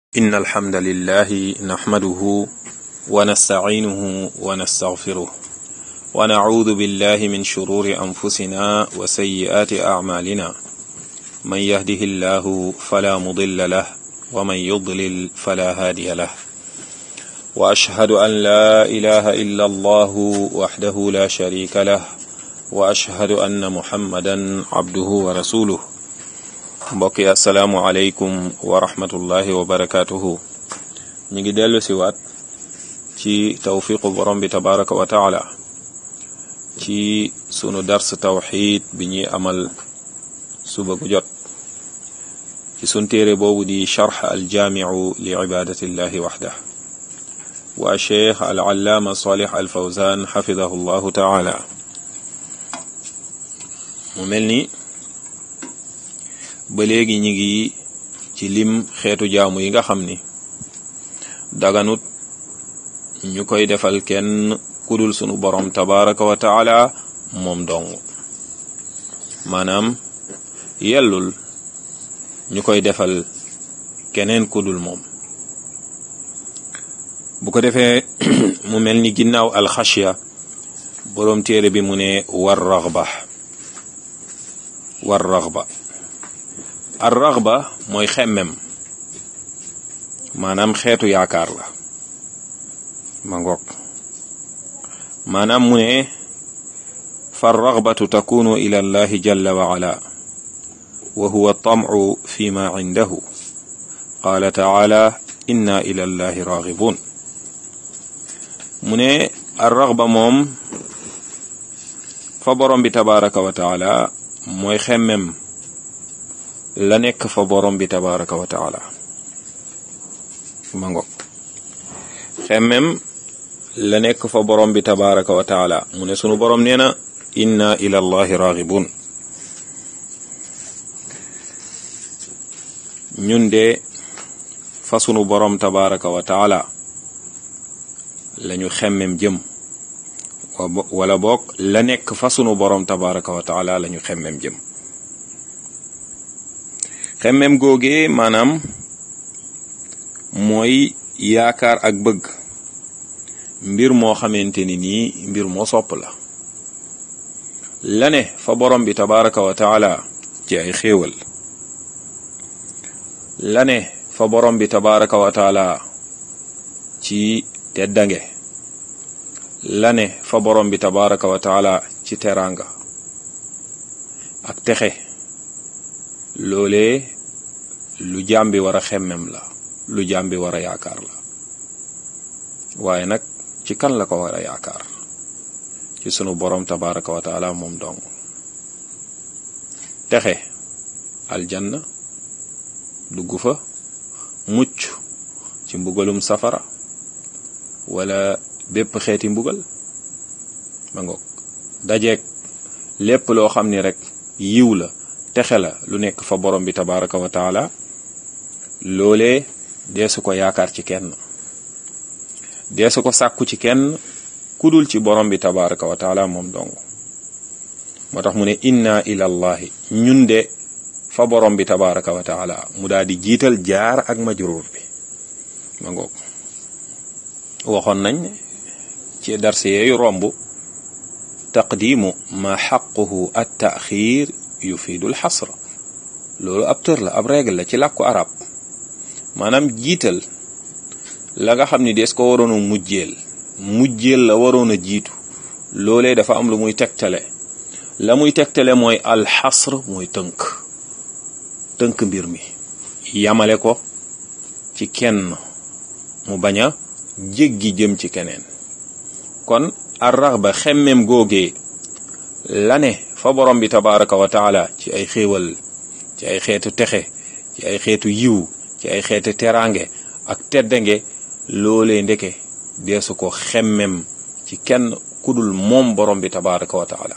إن الحمد لله نحمده ونستعينه ونستغفره ونعوذ بالله من شرور أنفسنا وسيئات أعمالنا من يهده الله فلا مضل له ومن يضلل فلا هادي له وأشهد أن لا إله إلا الله وحده لا شريك له وأشهد أن محمدا عبده ورسوله mbokk yi asalaamualeykum wa rahmatullahi wa barakaatuhu ñu ngi dellu si waat ci tawfiqu borom bi tabaraka wa taala ci sunu dars tawxid bi ñuy amal suba gu jot ci sun téere boobu di charx aljaamiu li ibadatillahi waxda wa cheikh al allaama salih al fawzan xafidahu llahu taala mu mel ni ba léegi ñi ngi ci lim xeetu jaamu yi nga xam ni daganut ñu koy defal kenn kudul sunu borom tabaraka wa taala moom dong maanaam yellul ñu koy defal keneen kudul moom bu ko defee mu mel ni ginnaaw alxashya boroom téere bi mu ne war raxba war raxba ar raxba mooy xemmem maanaam xeetu yaakaar la ma ngoog maanaam mu ne fa raxbatu takunu ila allahi jalla wa ala wa huwa tamcu fi ma cindahu qaala taala inna ila allahi raxibun mu ne ar raxba moom fa borom bi tabaraka wa taala mooy xemmem la nekk fa borom bi tabaraka wa taala ma ngo xemmem la nekk fa borom bi tabaraka wa taala mu ne sunu borom nee na inna ila allahi raghibun ñun de fa sunu borom tabaraka wa taala lañu xemmem jëm wala boog la nekk fa sunu borom tabaraka wa taala lañu xemmem jëm xemmem googee maanaam mooy yaakaar ak bëgg mbir moo xamante ni nii mbir moo sopp la la ne fa borom bi tabaraka wa taala ci ay xéewal la ne fa borom bi tabaraka wa taala ci teddange la ne fa borom bi tabaraka wa taala ci teraanga ak texe loolee lu jaam bi war a xemmem la lu jaam bi war a yaakaar la waaye nag ci kan la ko war a yaakaar ci sunu borom tabaraka wa taala moom dong texe aljanna dugg fa mucc ci mbugalum safara wala bépp xeeti mbugal ma ngoog dajeeg lépp loo xam ni rek yiw la texe la lu nekk fa borom bi tabaraka wa taala loolee deesu ko yaakaar ci kenn deesu ko sàkku ci kenn kudul ci borom bi tabaraka wa taala moom dong moo tax mu ne inna ila allahi ñun de fa borom bi tabaraka wa taala mu daal di jiital jaar ak majruur bi ma ngoog waxoon nañ ci darse yeeyu romb taqdimu ma xaquhu at taxir yufidul xasra loolu ab tër la ab règle la ci làkku arab maanaam jiital la nga xam ni des ko waroon a mujjeel mujjeel la waroon a jiitu loolee dafa am lu muy tegtale la muy tegtale mooy alxasr mooy tënk tënk mbir mi yamale ko ci kenn mu bañ a jéggi jëm ci keneen kon arrax ba xemmem googee la ne fa borom bi tabaraka wa taala ci ay xéewal ci ay xeetu texe ci ay xeetu yiw ci ay xeetu teraange ak teddange loolee ndeke deesu ko xemmem ci kenn kudul moom borom bi tabaraka wa taala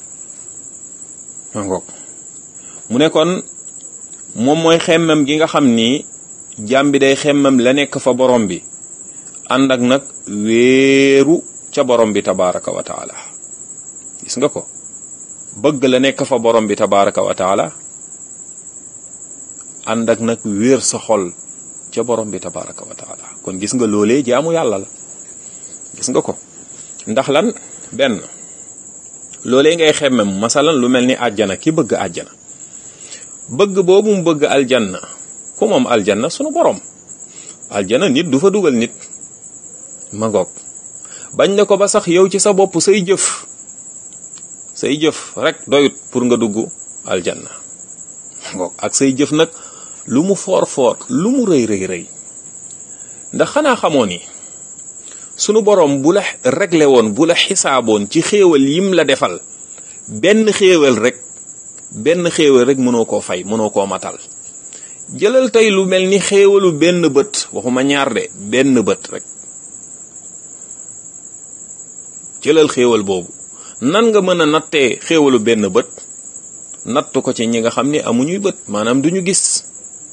ma ngoog mu ne kon moom mooy xemmem gi nga xam ni jàmm bi day xemmem la nekk fa borom bi ànd ak nag wéeru ca borom bi tabaraka wa taala gis nga ko bëgg la nekk fa borom bi tabaraka wa taala ànd ak nag wéer sa xol ca borom bi tabaraka wa taala kon gis nga loolee jaamu yàlla la gis nga ko ndax lan benn loolee ngay xemmem masalan lu mel ni àjjana ki bëgg àjjana bëgg boobu mu bëgg aljanna ku moom aljanna sunu borom aljana nit du fa dugal nit ma ngoog bañ ne ko ba sax yow ci sa bopp say jëf say jëf rek doyut pour nga dugg aljanna ma ngoog ak say jëf nag lu mu foor foor lu mu rëy rëy rëy ndax xanaa xamoo ni sunu borom bu la réglé woon bu la xisaaboon ci xéewal yim la defal benn xéewal rek benn xéewal rek mënoo koo fay mënoo koo matal jëlal tey lu mel ni xéewalu benn bët waxuma ñaar de benn bët rek jëlal xéewal boobu nan nga mën a nattee xéewalu benn bët natt ko ci ñi nga xam ne amuñuy bët maanaam duñu gis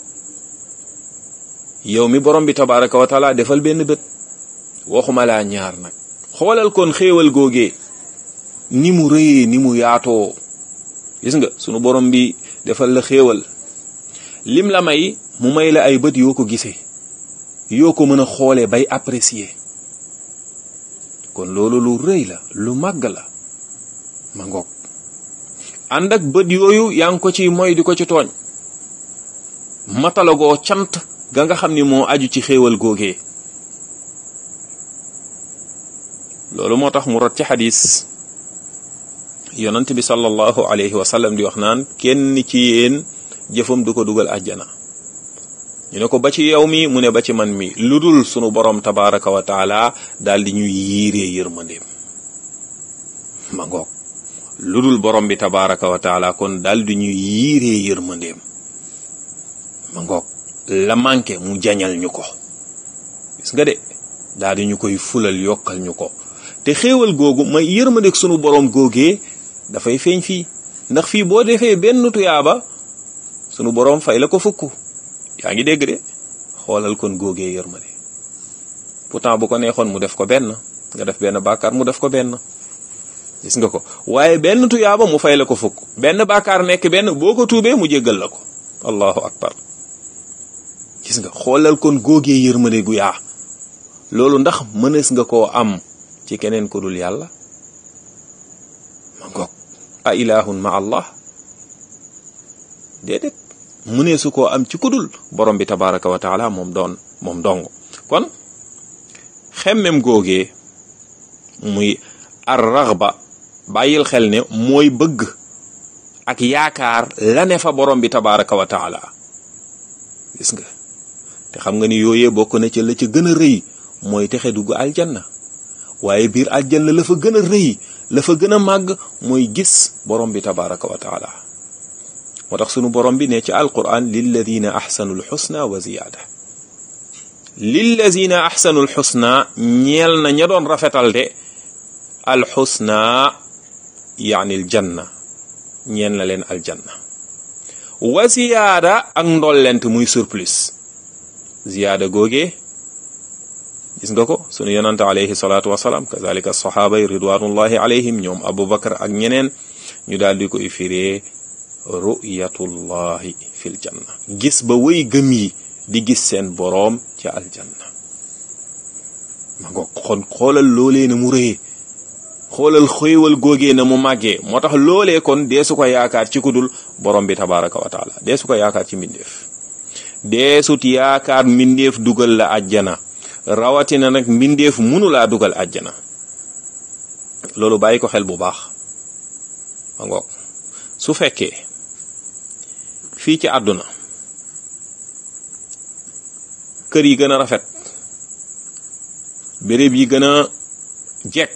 yow mi borom bi tabaraka wa taala defal benn bët waxuma laa ñaar nag xoolal kon xéewal googee ni mu rëyee ni mu yaatoo gis nga sunu borom bi defal la xéewal lim la may mu may la ay bët yoo ko gisee yoo ko mën a xoolee bay apprécier kon loolu lu rëy la lu màgg la ma ngoog ànd ak bët yooyu yaa ngi ko ci moy di ko ci tooñ matalagoo cant ga nga xam ni moo aju ci xéewal googee loolu moo tax mu rot ci xadis yonent bi sallallahu alayhi wa sallam di wax naan kenn ci yéen jëfam du ko dugal àjjana ñu ne ko ba ci yow mi mu ne ba ci man mi lu dul sunu borom tabaraka wa taala daal di ñuy yiiree yërmandeem ma ngoog lu dul borom bi tabaraka wa taala kon daal di ñuy yiiree yërmandeem ma ngoog la manqué mu jañal ñu ko gis nga de daal di ñu koy fulal yokkal ñu ko te xéewal googu may yërmandeeg sunu borom googee dafay feeñ fii ndax fii boo defee benn tuyaaba sunu borom fay la ko fukk yaa ngi dégg de xoolal kon góogee yërmande pourtant bu ko neexoon mu def ko benn nga def benn bàkkaar mu def ko benn gis nga ko waaye benn tuyaaba mu fay la ko fukk benn bàkkaar nekk benn boo ko tuubee mu jéggal la ko allahu akbar gis nga xoolal kon góogee yërmande gu yaa loolu ndax mënees nga koo am ci keneen ku dul yàlla ma ngoog a ilahun ma allah déedéet mënee su koo am ci kudul borom bi tabaraka wa taala moom doon moom dong kon xemmem googee muy ar raxba bàyyil xel ne mooy bëgg ak yaakaar la ne fa borom bi tabaraka wa taala gis nga te xam nga ni yooyee bokk na ca la ca gën a rëy mooy texe dugg aljanna waaye biir aljanna la fa gën a rëy la fa gën a màgg mooy gis borom bi tabaraka wa taala moo tax sunu borom bi ne ci alquran lilladina axsanu lxusna wa ziyaada lilladina axsanu lxusna ñeel na ña doon rafetal de alxusna yaani aljanna ñeel na leen aljanna wa ziyaada ak ndollent muy surplus ziyaada googee gis nga ko sunu yonante alayhi salaatu wasalaam kazalika saxaaba yi ridwanullahi alayhim ñoom abubakar ak ñeneen ñu daal di koy firee ru'yatullahi fil janna gis ba wëy gëm yi di gis seen boroom ca aljanna ma ngo xon xoolal loolee na mu rëyee xoolal xéewal góogee na mu màggee moo tax loolee kon deesu ko yaakaar ci kudul borom bi tabaraka wa taala deesu ko yaakaar ci mbindeef deesut yaakaar mbindeef dugal la àjjana rawatina nag mbindeef munu laa dugal àjjana loolu bàyyi ko xel bu baax ma ngoog su fekkee fii ci àdduna kër yi gën a rafet béréb yi gën a jekk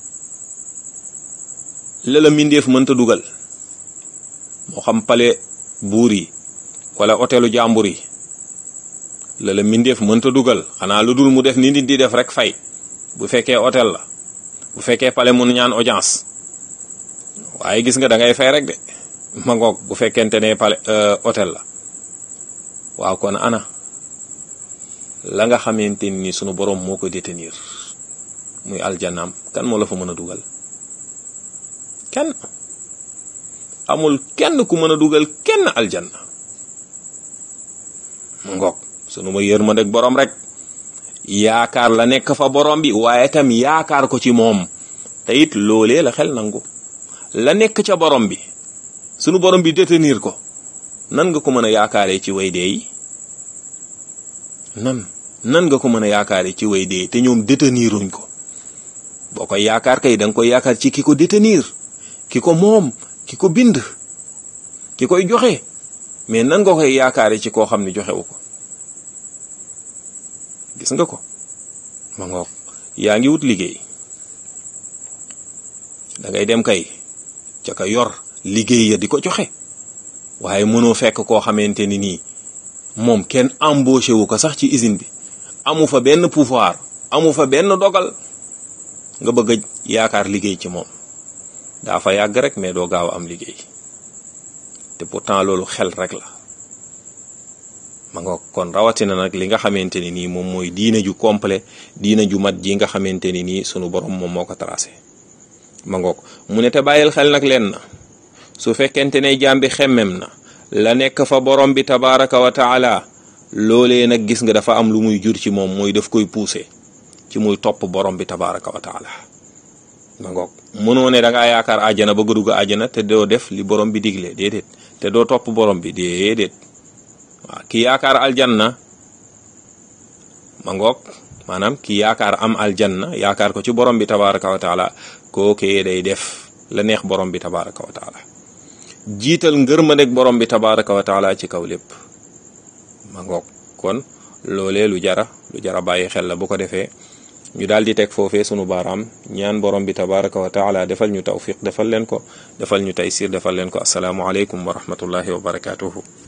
la la mbindeef mënta dugal moo xam pale buur yi wala hôtelu jàmbur yi la la mbindeef mënta dugal xanaa lu dul mu def ni nit di def rek fay bu fekkee hôtel la bu fekkee pale mun ñaan audience waaye gis nga da ngay fay rek de ma ngoog bu fekkente ne pale hôtel la waaw kon ana la nga xamante ni sunu borom moo ko détenir muy aljanaam kan moo la fa mën a dugal kenn amul kenn ku mën a dugal kenn aljanna ma ngoog sunu ma yërmande ak borom rek yaakaar la nekk fa borom bi waaye tam yaakaar ko ci moom te it loolee la xel nangu la nekk ca borom bi sunu borom bi détenir ko nan nga ko mën a yaakaaree ci way dee yi nan nan nga ko mën a yaakaaree ci way dee te ñoom déteniruñ ko boo koy yaakaar kay da nga koy yaakaar ci ki ko détenir ki ko moom ki ko bind ki koy joxe mais nan nga koy yaakaare ci koo xam ne joxewu ko gis nga ko ma ngoog yaa ngi wut liggéey da ngay dem kay ca ka yor liggéey ya di ko joxe waaye mënoo fekk koo xamante ni nii moom kenn embauché wu ko sax ci usine bi amu fa benn pouvoir amu fa benn dogal nga bëgg a yaakaar liggéey ci moom daa fa yàgg rek mais doo gaaw a am liggéey te pourtant loolu xel rek la ma nga kon rawatina nag li nga xamante ni nii moom mooy diine ju complet diine ju mat ji nga xamante ni nii sunu borom moom moo ko tracé ma ngoog mu ne te bàyyil xel nag leen na su fekkente ne jaam bi xemmem na la nekk fa borom bi tabaraka wa taala loolee nag gis nga dafa am lu muy jur ci moom mooy daf koy poussé ci muy topp borom bi tabaraka wa taala ma ngoog mënoo ne da ngaa yaakaar àjjana ba dugg àjjana te doo def li borom bi digle déedéet te doo topp borom bi déedéet waaw ki yaakaar aljanna ma ngoog maanaam ki yaakaar am aljanna yaakaar ko ci borom bi tabaraka wa taala kookee day def la neex borom bi tabaraka wa taala jiital ngërmandeeg borom bi tabaraka wa taala ci kaw lépp ma ngoog kon loolee lu jara lu jara bàyyi xel la bu ko defee ñu daal di teg foofee sunu baaraam ñaan borom bi tabaraka wa taala defal ñu tawfiq defal leen ko defal ñu taysir defal leen ko asalaamualeykum wa rahmatullahi wa barakatuhu